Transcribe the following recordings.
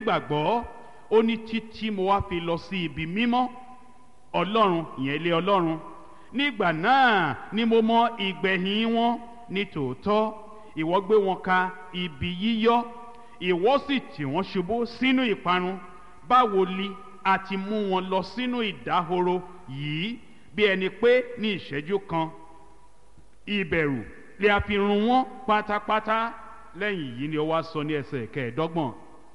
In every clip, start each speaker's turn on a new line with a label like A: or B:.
A: gbàgbọ́ ó ní títí mo wá fi lọ sí ibi mímọ́ ọlọ́run ìyẹn ilé ọlọ́run nígbà náà ni mo mọ ìgbẹ̀yìn wọn ní tòótọ́ ìwọ gbé wọn ka ibi yíyọ́ ìwọ sì tì wọ́n ṣubú sínú ìparun báwo li a ti mú wọn lọ sínú ìdáhoro yìí bí ẹni pé ní ìṣẹ́jú kan ìbẹ̀rù lè a fi run wọ́n pátápátá lẹ́yìn yìí ni ó wá sọ ní ẹsẹ̀ kẹẹ̀ẹ́dọ́gbọ̀n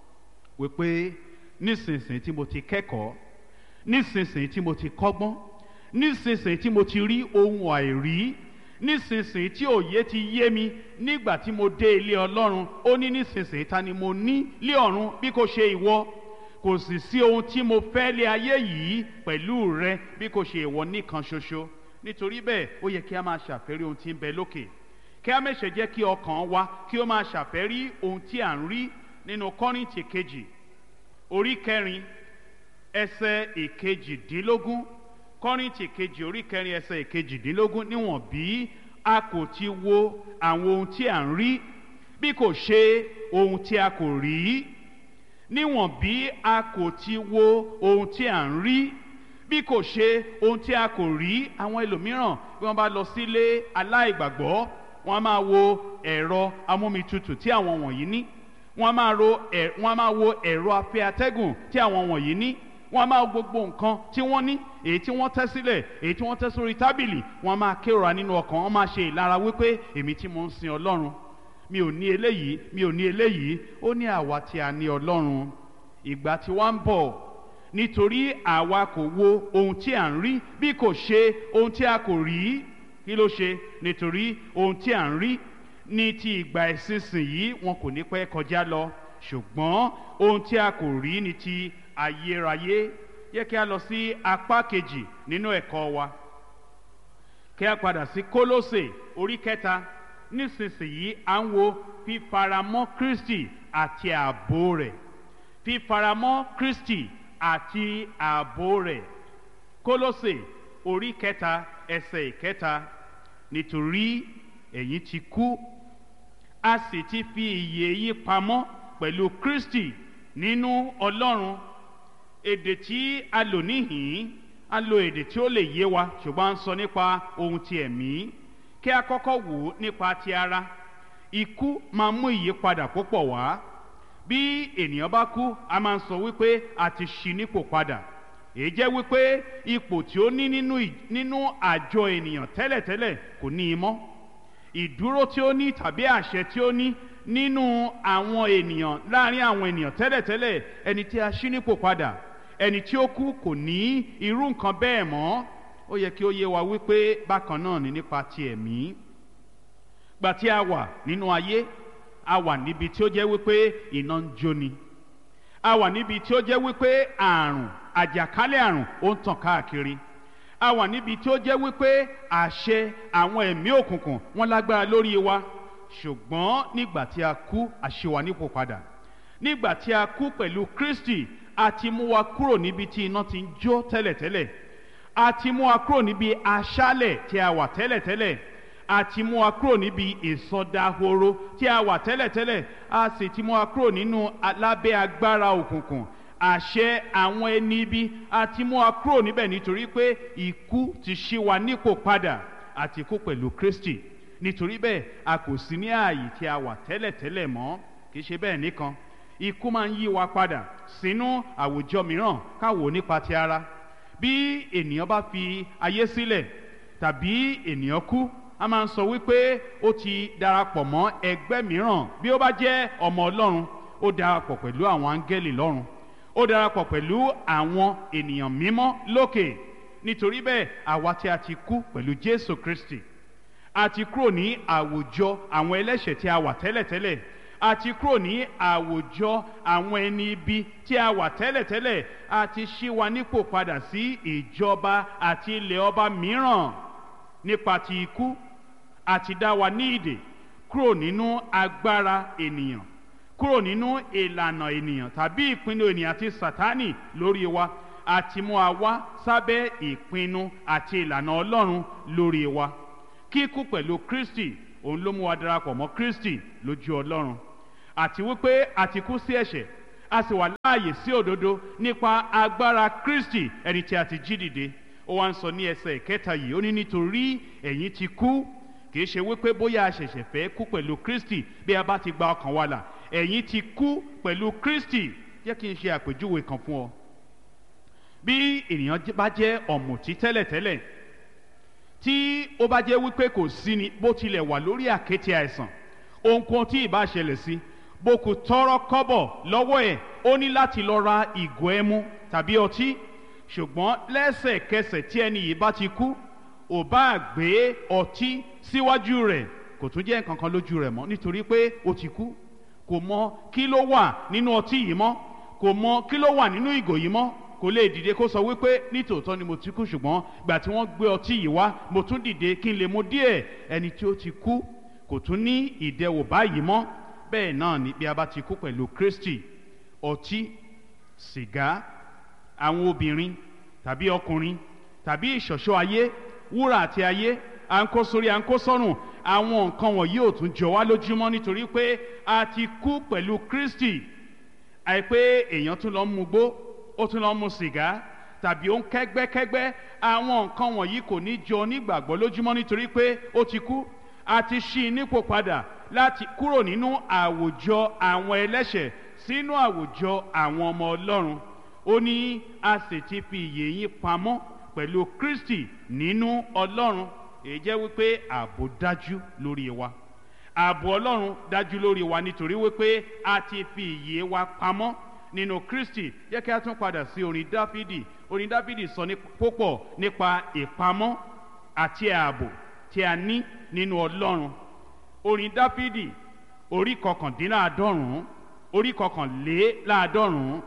A: wípé nísinsìnyí tí mo ti kẹ́kọ̀ọ́ nísinsìnyí tí mo ti kọ́gbọ́n nísinsìnyí tí mo ti rí ohun àìrí nísinsìnyí tí òye ti yé mi nígbà tí mo dé ilé ọlọ́run ó ní nísinsìnyí ta ni mo ní lé ọ̀run bí kò ṣe ìwọ kò sì sí ohun tí mo fẹ́ lé ayé yìí pẹ̀lú rẹ bí kò ṣe ìwọ nìkan ṣoṣo nítorí bẹ́ẹ̀ ó yẹ kí a máa ṣàfẹ́rí ohun tí ń bẹ lókè kí a mẹ́sẹ̀ jẹ́ kí ọkàn wa kí ó máa ṣàfẹ́rí ohun tí à ń rí nínú kọ́rìntì kejì orí kẹrin ẹsẹ̀ ìkejìdínlógún kọ́rìntì kejì orí kẹrin ẹsẹ̀ ìkejìdínlógún níwọ̀n bí a kò ti wo àwọn ohun tí à ń rí bí kò ṣe ohun tí a kò rí níwọ̀n bí a kò ti wo ohun tí à ń rí bí kò ṣe ohun tí a kò rí àwọn ẹlòmíràn bí wọ́n bá lọ sílé aláìgbàgbọ́ wọ́n á máa wo ẹ̀rọ amómitutù tí àwọn wọ̀nyí ní wọ́n á máa ro ẹ̀ wọ́n á máa wo ẹ̀rọ afẹ́ atẹ́gùn tí àwọn wọ̀nyí ní wọ́n á máa wo gbogbo nǹkan tí wọ́n ní èyí tí wọ́n tẹ́ sílẹ̀ èyí tí wọ́n tẹ́ sórí tábìlì wọ́n á máa kérora nínú ọkàn wọ́n máa ṣe ìlara wípé èmi tí mo ń sin ọlọ́run mi ò ní eléyìí mi ò ní eléyìí ó ní àwa tí a ní ọlọ́run ìgbà tí wọ́n ń bọ̀ nítorí àwa kò wo ohun tí à ń rí bí kò ṣe ohun tí a kò rí kí ló ṣe nítorí ohun tí à ń rí ní ti ìgbà ìsinsìnyí wọn kò ní pẹ́ kọjá lọ ṣùgbọ́n ohun tí a kò rí ní ti ayérayé yẹ kí a lọ sí apá kejì nínú ẹ̀kọ́ wa kí a padà sí kólósè orí kẹta nísinsìnyí à ń wo fífaramọ́ kristi àti ààbò rẹ̀ fífaramọ́ kristi àti ààbò rẹ̀ kólósè orí kẹta ẹsẹ̀ ìkẹta nítorí ẹ̀yin ti kú a sì ti fi ìyè yín pamọ́ pẹ̀lú kristi nínú ọlọ́run èdè tí a lò níhìn a lo èdè tí ó lè yé wa ṣùgbọ́n a ń sọ nípa ohun ti ẹ̀mí kí a kọ́kọ́ wò ó nípa ti ara ikú máa mú ìyípadà púpọ̀ wá bí ènìyàn bá kú a máa ń sọ wípé a ti ṣí nípò padà èyí jẹ́ wípé ipò tí ó ní nínú nínú àjọ ènìyàn tẹ́lẹ̀tẹ́lẹ̀ kò ní í mọ́ ìdúró tí ó ní tàbí àṣẹ tí ó ní nínú àwọn ènìyàn láàrin àwọn ènìyàn tẹ́lẹ̀tẹ́lẹ̀ ẹni tí a ṣí nípò padà ẹni tí ó kú kò ní irú nǹkan bẹ́ẹ̀ mọ́ ó yẹ kí ó yé wa wípé bákan náà ni nípa ti ẹ̀mí gbà tí a wà nínú ayé a wà níbi tí ó jẹ́ wípé iná ń jóni a wà níbi tí ó jẹ́ wípé àrùn àjàkálẹ̀ àrùn ó ń tàn káàkiri a wà níbi tí ó jẹ́ wípé àṣẹ àwọn ẹ̀mí òkùnkùn wọn lágbára lórí wa ṣùgbọ́n nígbà tí a kú àṣewà nípò padà nígbà tí a kú pẹ̀lú kristi a ti mú wa kúrò níbi tí iná ti ń jó tẹ́lẹ̀tẹ́lẹ̀ a ti mú wa kúrò níbi aṣálẹ̀ tí a wà tẹ́lẹ̀tẹ́lẹ̀ a ti mú wa kúrò níbi ìsọdahoro tí a wà tẹ́lẹ̀tẹ́lẹ̀ a sì ti mú wa kúrò nínú lábẹ́ agbára òkùnkùn àṣẹ àwọn ẹni ibi a ti mú wa kúrò níbẹ̀ nítorí pé ikú ti ṣí wa nípò padà àti kú pẹ̀lú kristi nítorí bẹ́ẹ̀ a kò sí ní ààyè tí a wà tẹ́lẹ̀tẹ́lẹ̀ mọ́ kì í ṣe bẹ́ẹ̀ nìkan ikú máa ń yí wa padà sínú àwùjọ mìíràn káwò nípa ti ara bí ènìyàn bá fi ayé sílẹ̀ tàbí ènìyàn kú a máa ń sọ wípé ó ti darapọ̀ mọ́ ẹgbẹ́ mìíràn bí ó bá jẹ́ ọmọ ọlọ́run ó darapọ̀ pẹ̀lú àwọn áńgẹ́lì lọ́run ó darapọ̀ pẹ̀lú àwọn ènìyàn mímọ́ lókè nítorí bẹ́ẹ̀ àwa tí a ti kú pẹ̀lú jésù kristi a ti kúrò ní àwùjọ àwọn ẹlẹ́ṣẹ̀ tí a wà tẹ́lẹ̀tẹ́lẹ̀ a ti kúrò ní àwùjọ àwọn ẹni ibi tí a wà tẹ́lẹ̀tẹ́lẹ̀ a ti ṣí wa nípò padà sí ìjọba àti ilẹ̀ ọba mìíràn nípa ti ikú a ti dá wa ní ìdè kúrò nínú agbára ènìyàn kúrò nínú ìlànà ènìyàn tàbí ìpinnu ènìyàn àti sátánì lórí wa a ti mú wa wá sábẹ́ ìpinnu àti ìlànà ọlọ́run lórí wa kíkú pẹ̀lú kristi òun ló mú wa darapọ̀ mọ́ kristi lójú ọlọ́run àti wípé a ti kú sí ẹ̀ṣẹ̀ a sì wà láàyè sí òdodo nípa agbára kristi ẹni tí a ti jí dìde ó wá ń sọ ní ẹsẹ̀ ìkẹta yìí ó ní nítorí ẹ̀yin ti kú kì í ṣe wípé bóyá a ṣẹ̀ṣẹ̀ fẹ́ kú pẹ̀lú kristi bí a bá ti gba ọkàn wa là ẹ̀yin ti kú pẹ̀lú kristi jẹ́ kí n ṣe àpèjúwe kan fún ọ bí ènìyàn bá jẹ́ ọ̀mùtí tẹ́lẹ̀tẹ́lẹ̀ tí ó bá jẹ́ wípé kò sí ni bó tilẹ̀ wà lórí àkéte àìsàn ohunkóhun tí ì bá ṣẹlẹ̀ sí bó kò tọrọ kọ́bọ̀ lọ́wọ́ ẹ̀ ó ní láti lọ ra ìgò ẹmu tàbí ọtí ṣùgbọ́n lẹ́sẹ̀kẹsẹ̀ tí ẹni yìí bá ti kú ò bá gbé ọtí síwájú rẹ̀ kò tún jẹ́ nǹkan kan lójú rẹ̀ mọ́ nítorí pé ó ti kú kò mọ kí ló wà nínú ọtí yìí mọ́ kò mọ kí ló wà nínú ìgò yìí mọ́ kò lè dìde kó sọ wípé nítòótọ́ ni mo ti kú ṣùgbọ́n gbà tí wọ́n gbé ọtí yìí wá mo tún dìde kí n lè mu díẹ̀ ẹni tí ó ti kú kò tún ní ìdẹwò báyìí mọ́ bẹ́ẹ̀ náà ni bí a bá ti kú pẹ̀lú kristi ọtí sìgá àwọn obìnrin tàbí ọkùnrin tàbí ìṣọ̀ṣọ́ ayé wúrà àti ayé à ń kó sórí à ń kó sọ́rùn àwọn nǹkan wọ̀nyí ò tún jọ wá lójúmọ́ nítorí pé a ti kú pẹ̀lú kristi àìpé èèyàn tún lọ ń mugbó ó tún lọ ń mu sìgá tàbí ó ń kẹ́gbẹ́kẹ́gbẹ́ àwọn nǹkan wọ̀nyí kò ní jọ nígbàgbọ́ lójúmọ́ nítorí pé ó ti kú a ti ṣí i nípò padà láti kúrò nínú àwùjọ àwọn ẹlẹ́ṣẹ̀ sínú àwùjọ àwọn ọmọ ọlọ́run ó ní a sì ti fi ìyè yín pamọ́ pẹ̀lú kristi nínú ọlọ́run èyí jẹ́ wípé ààbò dájú lórí wa ààbò ọlọ́run dájú lórí wa nítorí wípé a ti fi ìyè wa pamọ́ nínú kristi jẹ́ kí a tún padà sí orin dáfídì orin dáfídì sọ ní púpọ̀ nípa ìpamọ́ àti ààbò tí a ní nínú ọlọ́run orin dáfídì orí kọkàndínláàádọ́rùn-ún orí kọkànléláàádọ́rùn-ún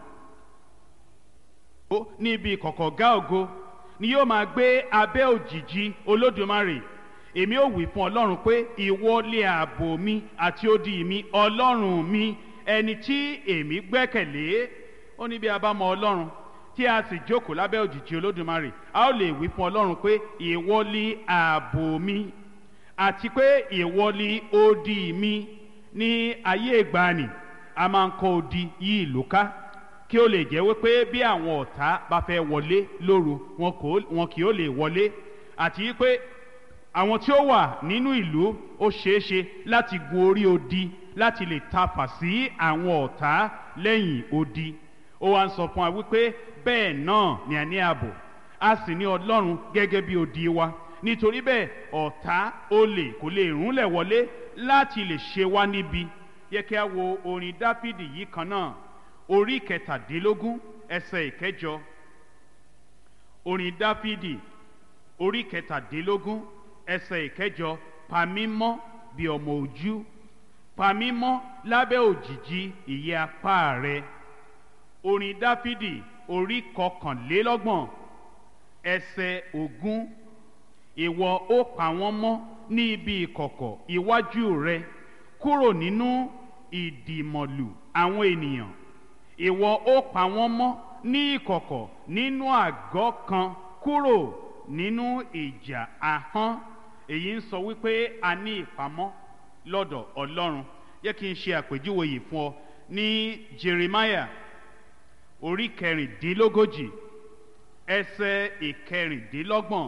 A: ó níbi kọ̀kọ̀gá ògo ni yóò máa gbé abẹ́ òjìji olódùmarè èmi ò wí fún ọlọ́run pé ìwọ lé ààbò mi àti odi mi ọlọ́run mi ẹni tí èmi gbẹ́kẹ̀lé ó ní bí a bá mọ ọlọ́run tí a sì jókòó lábẹ́ òjìji olódùmarè a ó lè wí fún ọlọ́run pé ìwọ lé ààbò mi àti pé ìwọ lé odi mi ní ayé ìgbàanì a máa ń kọ́ odi yí ìlú ká kí ó lè jẹ́ wípé bí àwọn ọ̀tá bá fẹ́ wọlé lóru wọn kì ó lè wọlé àti pé àwọn tí ó wà nínú ìlú ó ṣeéṣe láti gun orí odi láti lè tafà sí àwọn ọ̀tá lẹ́yìn odi ó wá ń sọ fún wa wípé bẹ́ẹ̀ náà ni a ní ààbò a sì ní ọlọ́run gẹ́gẹ́ bí odi wa nítorí bẹ́ẹ̀ ọ̀tá olè kò lè rúnlẹ̀ wọlé láti lè ṣe wá níbi yẹ kí a wo orin dáfídì yìí kan náà orí kẹtàdínlógún ẹsẹ̀ ìkẹjọ orin dáfídì orí kẹtàdínlógún ẹsẹ̀ ìkẹjọ pamímọ́ bí ọmọ ojú pamímọ́ lábẹ́ òjìji ìyẹ́ apá rẹ orin dáfídì orí kọkànlélọ́gbọ̀n ẹsẹ̀ ogún ìwọ ó pa wọ́n mọ́ ní ibi ìkọ̀kọ̀ iwájú rẹ kúrò nínú ìdìmọ̀lù àwọn ènìyàn ìwọ ó pa wọ́n mọ́ ní ìkọ̀kọ̀ nínú àgọ́ kan kúrò nínú ìjà ahọ́n èyí ń sọ wípé a ní ìpamọ́ lọ́dọ̀ ọlọ́run yẹ kí n ṣe àpèjúwe yìí fún ọ ní jeremiah orí kẹrìndínlógójì ẹsẹ ìkẹrìndínlọ́gbọ̀n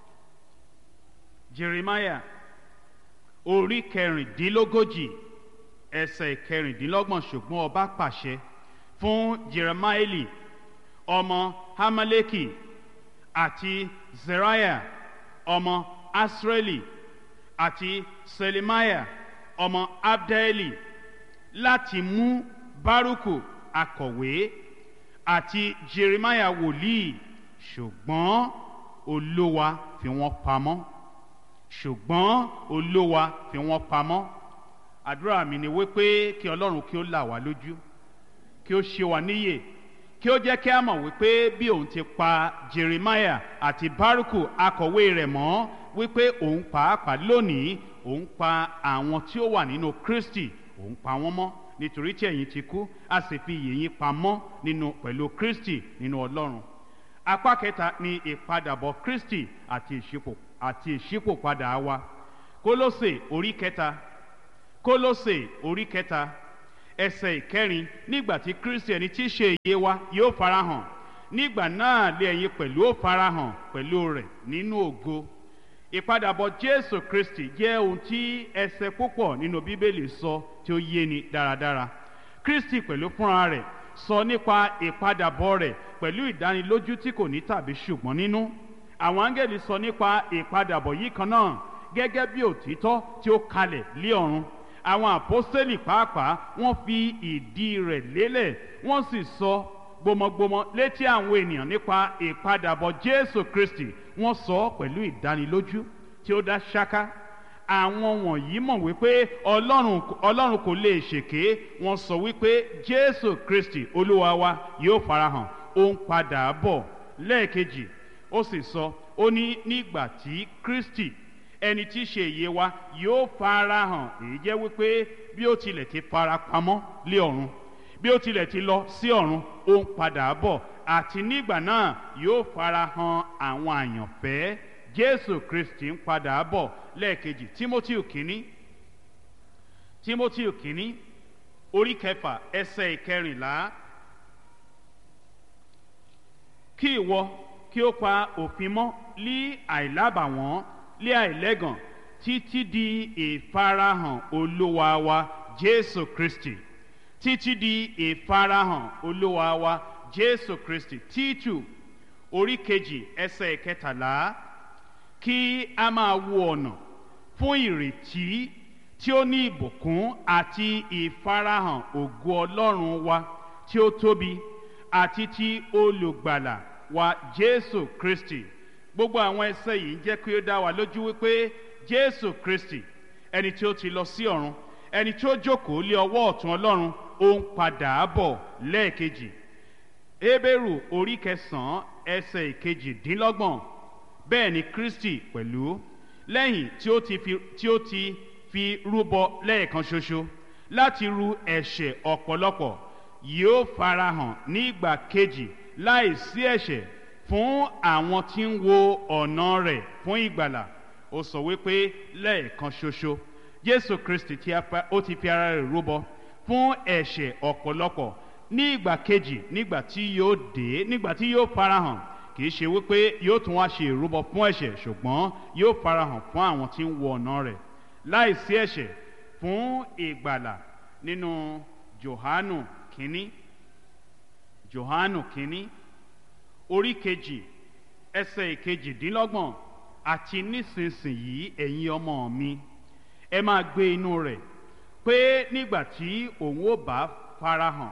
A: jeremiah orí kẹrìndínlógójì ẹsẹ ìkẹrìndínlọ́gbọ̀n ṣùgbọ́n ọba pàṣẹ fún jeremaeli ọmọ hamaleki àti zeriah ọmọ asreli àti selemiah ọmọ abdaeli láti mú baruku akọ̀wé àti jeremiah wòlíì ṣùgbọ́n olówa fi wọ́n pamọ́ ṣùgbọ́n olówa fi wọ́n pamọ́ àdúrà mi ni wípé kí ọlọ́run kí ó là wá lójú kí ó ṣe wá níyè kí ó jẹ́ kí a mọ̀ wípé bí òun ti pa jeremiah àti baruku akọ̀wé rẹ̀ mọ́ wípé òun pàápàá lónìí òun pa àwọn tí ó wà nínú kristi òun pa wọ́n mọ́ nítorí tí ẹ̀yin ti kú a sì fi iyè yín pamọ́ nínú pẹ̀lú kristi nínú ọlọ́run apá kẹta ni ìpadàbọ̀ kristi àti ìṣípò àti ìṣípòpadà wa kólósè orí kẹta kólósè orí kẹta ẹsẹ̀ ìkẹrin nígbà tí kristi ẹni tí í ṣe ìyè wa yóò farahàn nígbà náà lé ẹ̀yin pẹ̀lú ó farahàn pẹ̀lú rẹ̀ nínú ògo ìpadàbọ̀ jésù kristi jẹ́ ohun tí ẹsẹ̀ púpọ̀ nínú bíbélì sọ tí ó yé ni dáradára kristi pẹ̀lú fúnra rẹ̀ sọ nípa ìpadàbọ̀ rẹ̀ pẹ̀lú ìdánilójú tí kò ní tàbí ṣùgbọ́n nínú àwọn áńgẹ̀lì sọ nípa ìpadàbọ̀ yìí kan náà gẹ́gẹ́ bí òtítọ́ tí ó kalẹ̀ lé ọ̀run àwọn àpọ́sítélì pàápàá wọ́n fi ìdí rẹ̀ lélẹ̀ wọ́n sì sọ gbọmọgbọmọ létí àwọn ènìyàn nípa ìpadàbọ̀ jésù kristi wọ́n sọ ọ́ pẹ̀lú ìdánilójú tí ó dá ṣáká àwọn wọ̀nyí mọ̀ wípé ọlọ́run ọlọ́run kò lè ṣèké wọ́n sọ wípé jésù kristi olúwa wa yóò farahàn ó ń padà bọ̀ lẹ́ẹ̀kejì ó sì sọ ó ní nígbà tí kristi ẹni tí í ṣe ìyè wa yóò farahàn èyí jẹ́ wípé bí ó tilẹ̀ ti fara pamọ́ lé ọ̀run bí ó tilẹ̀ ti lọ sí ọ̀run ó ń padà bọ̀ àti nígbà náà yóò farahàn àwọn àyànfẹ́ jésù kristi ń padà bọ̀ lẹ́ẹ̀kejì timothy kínní timothy kínní orí kẹfà ẹsẹ̀ ìkẹrìnlá kí ìwọ kí ó pa òfin mọ́ lí àìlábàwọ́n lé àìlẹ́gàn títí di ìfarahàn olúwa wa jésù kristi títí di ìfarahàn olúwa wa jésù kristi títù orí kejì ẹsẹ̀ ìkẹtàlá kí a máa wo ọ̀nà fún ìrètí tí ó ní ìbùkún àti ìfarahàn ògo ọlọ́run wa tí ó tóbi àti ti olùgbàlà wa jésù kristi gbogbo àwọn ẹsẹ yìí ń jẹ́ kí ó dá wa lójú wípé jésù kristi ẹni tí ó ti lọ sí ọ̀run ẹni tí ó jókòó lé ọwọ́ ọ̀tún ọlọ́run ó ń padà bọ̀ lẹ́ẹ̀kejì hébérù orí kẹsàn-án ẹsẹ̀ ìkejìdínlọ́gbọ̀n bẹ́ẹ̀ ni kristi pẹ̀lú lẹ́yìn tí ó ti fi tí ó ti fi rúbọ lẹ́ẹ̀kan ṣoṣo láti ru ẹ̀ṣẹ̀ ọ̀pọ̀lọpọ̀ yóò farahàn ní ìgbà kejì láì sí ẹ̀ṣẹ̀ fún àwọn tí ń wo ọ̀nà rẹ̀ fún ìgbàlà ó sọ wípé lẹ́ẹ̀kan ṣoṣo jésù kristi tí ó ti fi ara rẹ̀ rúbọ fún ẹ̀ṣẹ̀ ọ̀pọ̀lọpọ̀ ní ìgbà kejì nígbà tí yóò dé nígbà tí yóò farahàn kì í ṣe wípé yóò tún wá ṣe ìrúbọ fún ẹ̀ṣẹ̀ ṣùgbọ́n yóò farahàn fún àwọn tí ń wo ọ̀nà rẹ̀ láì sí ẹ̀ṣẹ̀ fún ìgbàlà nínú johanu kínní johanu kínní orí kejì ẹsẹ̀ ìkejìdínlọ́gbọ̀n àti nísinsìnyí ẹ̀yin ọmọ mi ẹ máa gbé inú rẹ̀ pé nígbà tí òun ó bá farahàn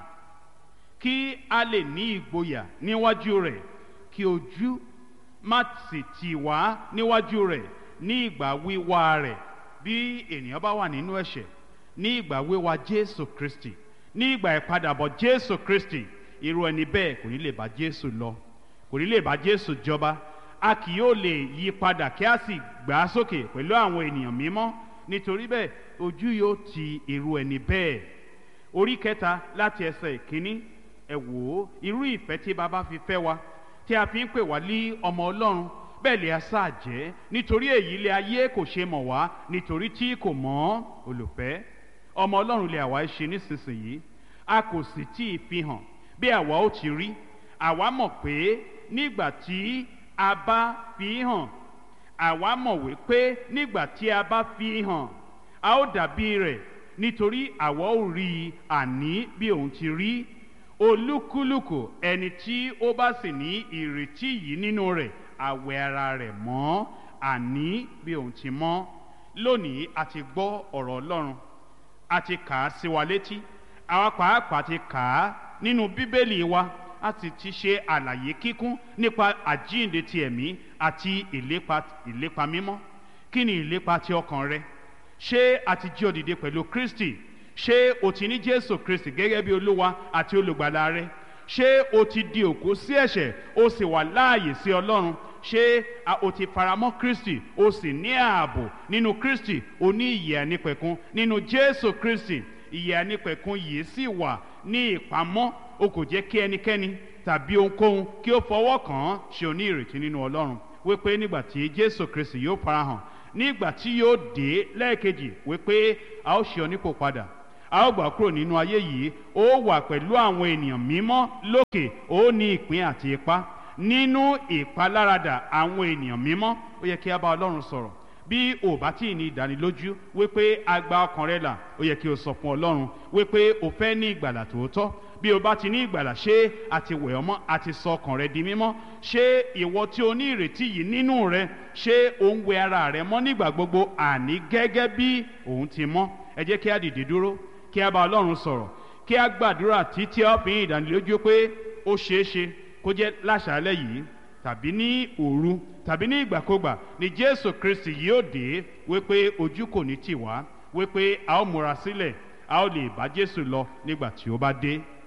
A: kí a lè ní ìgboyà níwájú rẹ̀ kí ojú má sì tì wá níwájú rẹ̀ ní ìgbà wíwá rẹ̀ bí ènìyàn bá wà nínú ẹ̀ṣẹ̀ ní ìgbà wíwá jésù kristi ní ìgbà ìpadàbọ̀ jésù kristi irú ẹni bẹ́ẹ̀ kò ní lè bá jésù lọ kò ní lè bá jésù jọba a kì yóò lè yí padà kí a sì gbà á sókè pẹ̀lú àwọn ènìyàn mímọ́ nítorí bẹ́ẹ̀ ojú yóò ti irú ẹni bẹ́ẹ̀ orí kẹta láti ẹsẹ̀ ìkíní ẹ wò ó irú ìfẹ́ tí baba fi fẹ́ wa tí a fi ń pè wá lé ọmọ ọlọ́run bẹ́ẹ̀ lè aṣá jẹ́ nítorí èyí lé ayé kò ṣe mọ̀ wá nítorí tí kò mọ̀ olùfẹ́ ọmọ ọlọ́run lè àwa ṣe nísinsìnyí a kò sì tí ì fi hàn bí àwa ó ti rí àwa mọ̀ pé nígbà tí a bá fi hàn àwa mọ̀ wípé nígbà tí a bá fi hàn a ó dàbí rẹ̀ nítorí àwa ó rí i àní bí òun ti rí olúkúlùkù ẹni tí ó bá sì ní ìrètí yìí nínú rẹ̀ àwẹ̀ ara rẹ̀ mọ́ àní bí òun ti mọ́ lónìí a ti gbọ́ ọ̀rọ̀ ọlọ́run a ti kà á sí wa létí àwa pàápàá ti kà á nínú bíbélì wa a sì ti ṣe àlàyé kíkún nípa àjíǹde ti ẹ̀mí àti ìlépa ìlépa mímọ́ kí ni ìlépa ti ọkàn rẹ ṣé a ti jí ọ dìde pẹ̀lú kristi ṣé o ti ní jésù kristi gẹ́gẹ́ bí olúwa àti olùgbàlà rẹ ṣé o ti di òkú sí ẹ̀ṣẹ̀ o sì wà láàyè sí ọlọ́run ṣé o ti faramọ́ kristi o sì ní ààbò nínú kristi o ní ìyè ànípẹ̀kun nínú jésù kristi ìyè ànípẹ̀kun yìí sì wà ní ìpamọ́ o kò jẹ́ kí ẹnikẹ́ni tàbí ohunkóhun kí ó fọwọ́ kàn án ṣe o ní ìrètí nínú ọlọ́run wípé nígbà tí jésù kristi yóò farahàn nígbà tí yóò dé lẹ́ẹ̀kejì wípé a ó ṣe ọ nípò padà a ó gbà kúrò nínú ayé yìí ó wà pẹ̀lú àwọn ènìyàn mímọ́ lókè ó ní ìpín àti ipa nínú ìpaláradà àwọn ènìyàn mímọ́ ó yẹ kí a bá ọlọ́run sọ̀rọ̀ bí ò bá tí ì ní ìdánilójú wípé a gba ọkàn rẹ là ó yẹ kí o sọ fún ọlọ́run wípé o fẹ́ ní ìgbàlà tòótọ́ bí o bá ti ní ìgbàlà ṣé àti wẹ̀ ọmọ àti sọ ọkàn rẹ di mímọ́ ṣé ìwọ tí o ní ìrètí yìí nínú rẹ ṣé o ń wẹ ara rẹ mọ́ nígbà gbogbo àní gẹ́gẹ́ bí òun ti mọ́ ẹ jẹ́ kí a dìde dúró kí a bá ọlọ́run sọ̀rọ̀ kí a gbàdúrà títí a fi ìdánilójú pé ó ṣeé ṣe kó jẹ́ láṣálẹ́ yìí tàbí ní òru tàbí ní ìgbàkúgbà ni jésù kristi yóò dé wípé ojú kò ní tì wá wípé a ó múra sílẹ̀ a ó lè bá jésù lọ nígbà tí ó bá dé